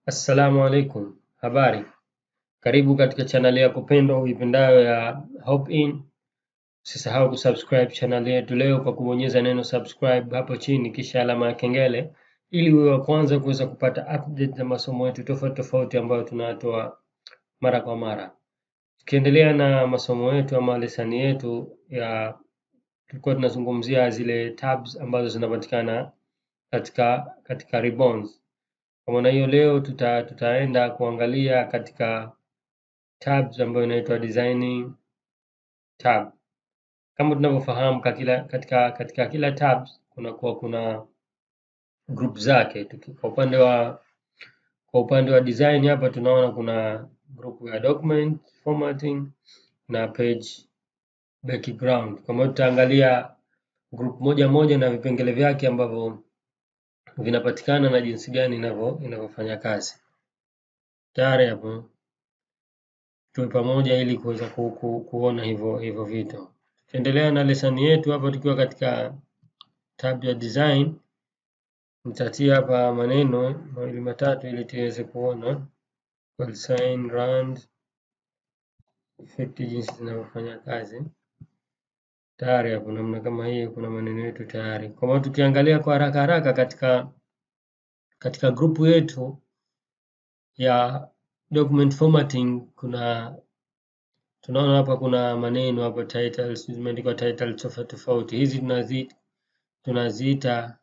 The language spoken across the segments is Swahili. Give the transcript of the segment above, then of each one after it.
Assalamu alaikum, habari. Karibu katika chaneli yako pendwa uipendayo ya Hope-In. Usisahau kusubscribe channel yetu leo kwa kubonyeza neno subscribe hapo chini kisha alama ya kengele ili uwe wa kwanza kuweza kupata update za masomo yetu tofauti tofauti ambayo tunatoa mara kwa mara. Tukiendelea na masomo yetu ama lesani yetu ya tulikuwa tunazungumzia zile tabs ambazo zinapatikana katika katika ribbons. Kwa maana hiyo leo tuta, tutaenda kuangalia katika tabs ambayo inaitwa designing tab. Kama tunavyofahamu katika, katika, katika kila tabs kunakuwa kuna group zake. Tuki- Kwa upande wa kwa upande wa design hapa tunaona kuna group ya document formatting na page background. Kwa hiyo tutaangalia group moja moja na vipengele vyake ambavyo vinapatikana na jinsi gani inavyo inavyofanya kazi. Tayari hapo tuwe pamoja ili kuweza ku, ku, kuona hivyo hivyo vitu. Tukiendelea na lesani yetu hapa tukiwa katika tab ya design, nitatia hapa maneno mawili matatu ili tuweze kuona call sign, rand, effect jinsi zinavyofanya kazi. Tayari hapo namna kama hiyo kuna maneno yetu tayari. Kwa maana tukiangalia kwa haraka haraka katika katika grupu yetu ya document formatting kuna tunaona hapa kuna maneno hapa titles zimeandikwa title tofauti tofauti. Hizi tunazi tunaziita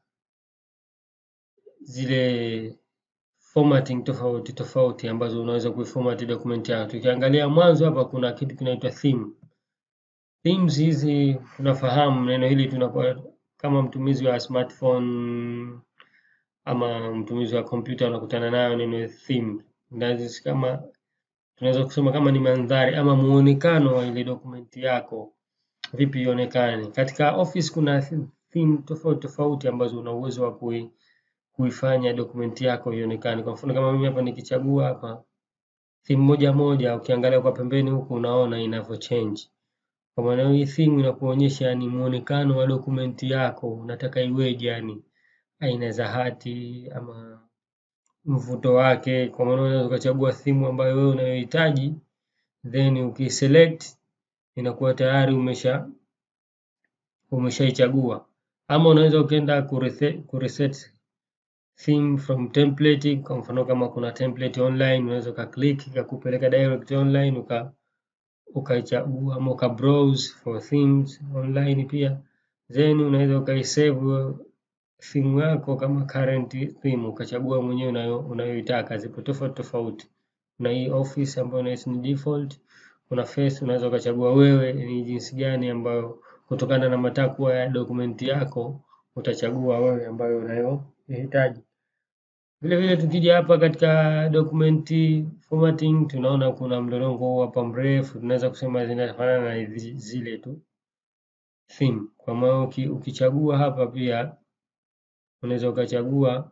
zile formatting tofauti tofauti ambazo unaweza kuiformat document yako. Tukiangalia mwanzo hapa kuna kitu kinaitwa theme. Themes hizi tunafahamu neno hili tunakuwa kama mtumizi wa smartphone ama mtumizi wa kompyuta unakutana nayo neno theme. Na hizi kama tunaweza kusema kama ni mandhari ama muonekano wa ile dokumenti yako vipi ionekane. Katika Office kuna theme tofauti tofauti ambazo una uwezo wa kui, kuifanya dokumenti yako ionekane. Kwa mfano kama mimi hapa nikichagua hapa theme moja moja, ukiangalia kwa pembeni huku unaona inavyo change. Kwa maana hii theme inakuonyesha yani muonekano wa dokumenti yako unataka iweje, yani aina za hati ama mvuto wake. Kwa maana unaweza ukachagua theme ambayo wewe unayohitaji, then ukiselect inakuwa tayari umesha umeshaichagua, ama unaweza ukaenda kureset, kureset theme from template. Kwa mfano kama kuna template online, unaweza ukaclick ikakupeleka direct online uka ukaichagua ama uka browse for themes online pia, then unaweza ukaisave theme yako kama current theme ukachagua mwenyewe unayo unayoitaka. Zipo tofauti tofauti, kuna hii office ambayo unahisi ni default, kuna face unaweza ukachagua wewe ni jinsi gani ambayo kutokana na matakwa ya dokumenti yako utachagua wewe ambayo unayohitaji. Vile vile tukija hapa katika document formatting tunaona kuna mlolongo huu hapa mrefu, tunaweza kusema zinafanana na hizi- zile tu theme. Kwa maana uki, ukichagua hapa pia unaweza ukachagua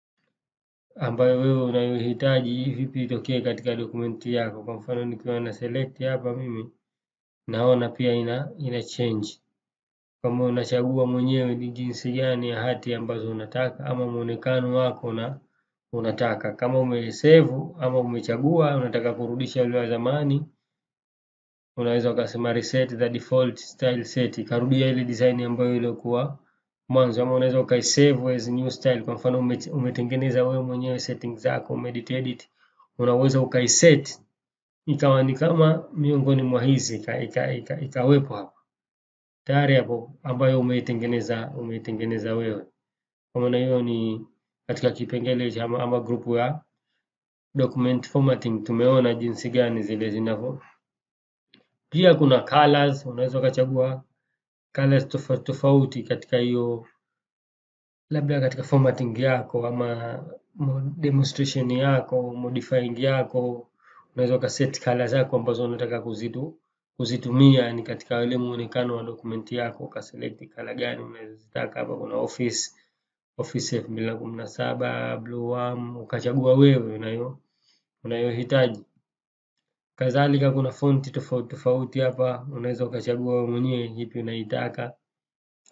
ambayo wewe unayohitaji vipi itokee katika dokumenti yako. Kwa mfano nikiwa na select hapa mimi naona pia ina ina change kama unachagua mwenyewe ni jinsi gani ya hati ambazo unataka ama muonekano wako una unataka. Kama umesave ama umechagua unataka kurudisha ule wa zamani, unaweza ukasema reset the default style set, ikarudia ile design ambayo ilikuwa mwanzo, ama unaweza ukaisave as new style. Kwa mfano ume, umetengeneza wewe mwenyewe settings zako, umeedit edit, unaweza ukaiset ikawa ni kama miongoni mwa hizi ika, ika, ika, ikawepo hapa tayari hapo ambayo umeitengeneza umeitengeneza wewe. Kwa maana hiyo ni katika kipengele cha ama, ama grupu ya document formatting tumeona jinsi gani zile zinavyo. Pia kuna colors, unaweza ukachagua colors tofauti tofauti katika hiyo labda katika formatting yako ama mo- demonstration yako, modifying yako, unaweza ukaset color zako ambazo unataka kuzitu kuzitumia yani katika ile muonekano wa dokumenti yako, ukaselect color gani unazozitaka. Hapa kuna office office elfu mbili na kumi na saba blue worm, ukachagua wewe unayo unayohitaji. Kadhalika kuna fonti tofauti tofauti hapa, unaweza ukachagua wewe mwenyewe ipi unaitaka.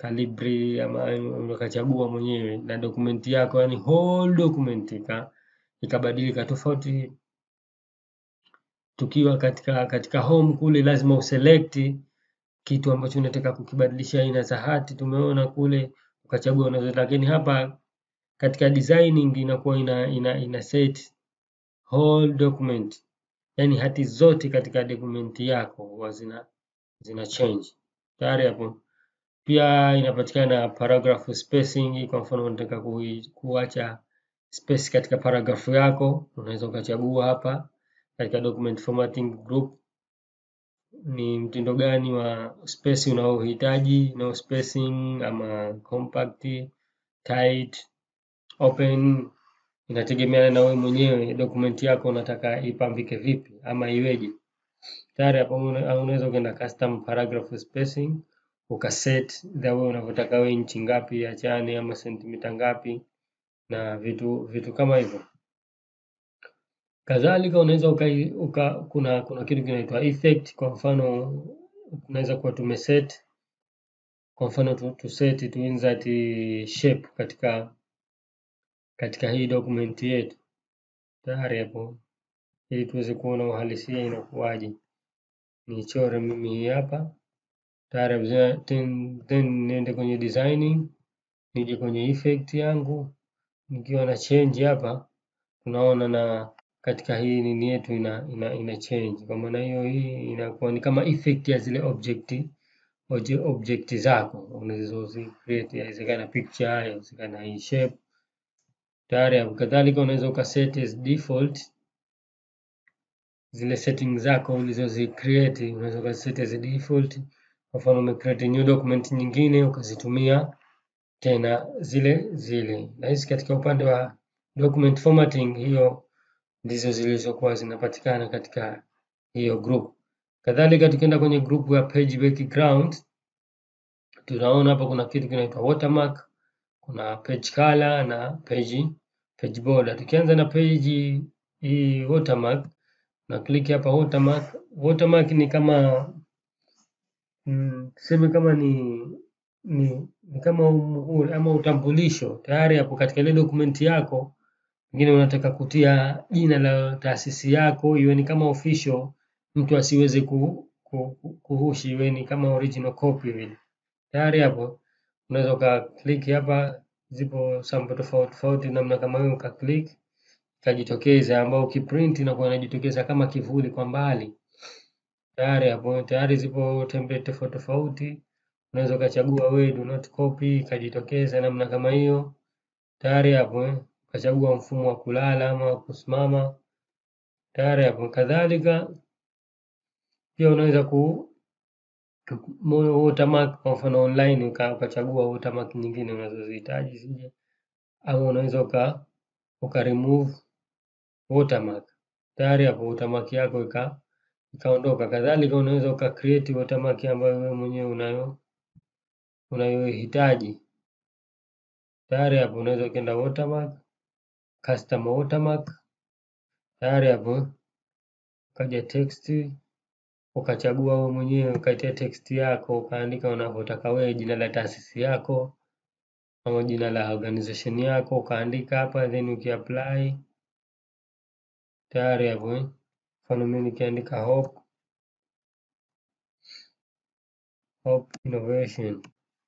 Calibri ama ukachagua mwenyewe na dokumenti yako, yani whole document ika ikabadilika tofauti. Tukiwa katika katika home kule, lazima uselect kitu ambacho unataka kukibadilisha aina za hati, tumeona kule ukachagua unazo, lakini hapa katika designing inakuwa ina, ina, ina set whole document, yani hati zote katika dokumenti yako huwa zina zina change tayari hapo. Pia inapatikana paragraph spacing. Kwa mfano unataka kuacha space katika paragraph yako, unaweza ukachagua hapa katika document formatting group ni mtindo gani wa space unaohitaji, no spacing ama compact, tight, open. Inategemeana na wewe mwenyewe dokumenti yako unataka ipambike vipi ama iweje. Tayari hapo unaweza ukaenda custom paragraph spacing ukaset the way unavyotaka wewe, inchi ngapi achane ama sentimita ngapi na vitu vitu kama hivyo. Kadhalika unaweza uka, uka, kuna kuna kitu kinaitwa effect. Kwa mfano unaweza kuwa tumeset, kwa mfano tu, tu set tu insert shape katika katika hii document yetu tayari hapo, ili tuweze kuona uhalisia inakuwaje. Nichore mimi hii hapa tayari, then, then niende kwenye designing, nije kwenye effect yangu, nikiwa na change hapa, tunaona na katika hii nini yetu ina, ina, ina change. Kwa maana hiyo hii inakuwa ni kama effect ya zile object object zako unazozi create, inawezekana picture, inawezekana hii shape tayari. Kadhalika unaweza ukaset as default zile settings zako ulizozi create, unaweza ukaset as default. Kwa mfano ume create new document nyingine ukazitumia tena zile zile, na hizi katika upande wa document formatting hiyo ndizo zilizokuwa zinapatikana katika hiyo group. Kadhalika tukienda kwenye group ya page background, tunaona hapa kuna kitu kinaitwa watermark, kuna page color na page page border. Tukianza na page hii watermark, na click hapa watermark. Watermark ni kama mm, tuseme kama ni ni, ni kama umuhuri ama utambulisho tayari hapo katika ile dokumenti yako Pengine unataka kutia jina la taasisi yako iwe ni kama official, mtu asiweze ku, ku, kuhushi, iwe ni kama original copy vile. Tayari hapo unaweza uka click hapa, zipo sample tofauti tofauti namna kama hiyo, uka click ikajitokeza, ambao ukiprint inakuwa inajitokeza kama kivuli kwa mbali. Tayari hapo tayari zipo template tofauti tofauti, unaweza ukachagua wewe do not copy, ikajitokeza namna kama hiyo. Tayari hapo ukachagua mfumo wa kulala ama wa kusimama tayari hapo. Kadhalika pia unaweza ku watermark kwa mfano online ukachagua watermark nyingine unazozihitaji zije, ama unaweza uka, uka remove watermark tayari hapo watermark yako ika ikaondoka. Kadhalika unaweza uka create watermark ambayo wewe mwenyewe unayo unayohitaji tayari hapo unaweza ukaenda watermark custom watermark tayari hapo, ukaja text ukachagua wewe mwenyewe ukaitia text yako ukaandika unavyotaka wewe, jina la taasisi yako ama jina la organization yako ukaandika hapa, then ukiapply tayari hapo. Mfano mimi nikiandika Hope Hope Innovation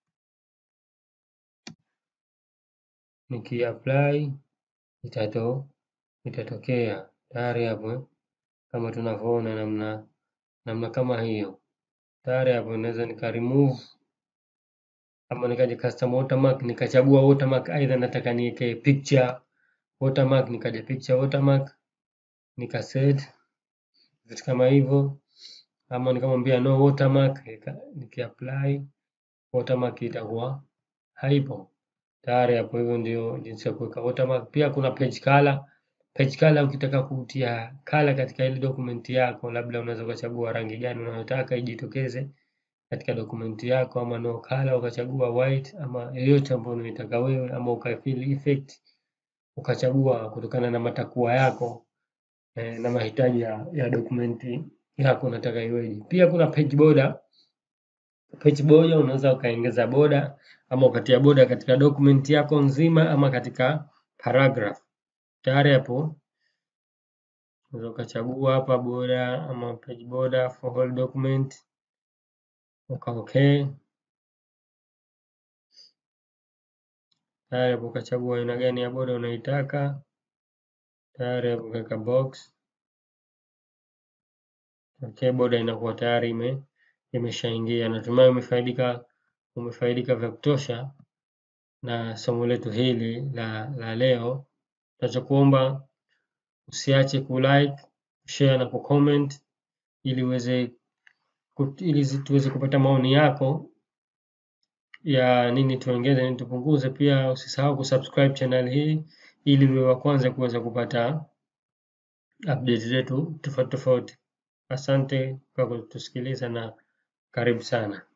nikiapply itato itatokea tayari hapo, kama tunavyoona namna namna kama hiyo. Tayari hapo naweza nika remove ama nikaja custom watermark nikachagua watermark, aidha nataka niweke picture watermark, nikaja picture watermark nika set vitu kama hivyo, ama nikamwambia no watermark, nikiapply watermark itakuwa haipo tayari hapo. Hivyo ndio jinsi ya kuweka watermark. Pia kuna page color. Page color ukitaka kutia color katika ile dokumenti yako, labda unaweza ukachagua rangi gani unayotaka ijitokeze katika dokumenti yako, ama no color ukachagua white ama yoyote ambayo unaitaka wewe, ama ukafill effect ukachagua kutokana na matakwa yako eh, na mahitaji ya, ya dokumenti yako unataka iweje. Pia kuna page border. Page border unaweza ukaongeza border ama ukatia border katika dokumenti yako nzima ama katika paragraph. Tayari hapo unaweza ukachagua hapa border ama page border for whole document uka okay. Tayari hapo ukachagua aina gani ya border unaitaka, tayari hapo ukaweka box okay, border inakuwa tayari ime imeshaingia. Natumai umefaidika umefaidika vya kutosha na somo letu hili la, la leo. Tunachokuomba usiache kulike, share na kucomment ili uweze ili tuweze kupata maoni yako ya nini tuongeze, nini tupunguze. Pia usisahau kusubscribe channel hii ili uwe wa kwanza kuweza kupata update zetu tofauti tofauti. Asante kwa kutusikiliza na karibu sana.